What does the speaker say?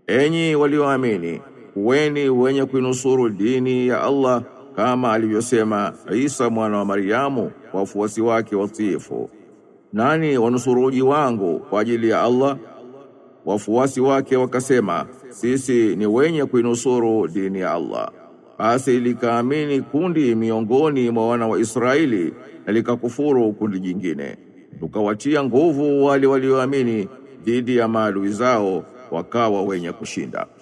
Enyi walioamini, kuweni wenye kuinusuru dini ya Allah kama alivyosema Isa mwana wa Maryamu kwa wafuasi wake watiifu. Nani wanusuruji wangu kwa ajili ya Allah? Wafuasi wake wakasema, sisi ni wenye kuinusuru dini ya Allah. Basi likaamini kundi miongoni mwa wana wa Israeli na likakufuru kundi jingine. Tukawatia nguvu wale walioamini dhidi ya maadui zao, wakawa wenye kushinda.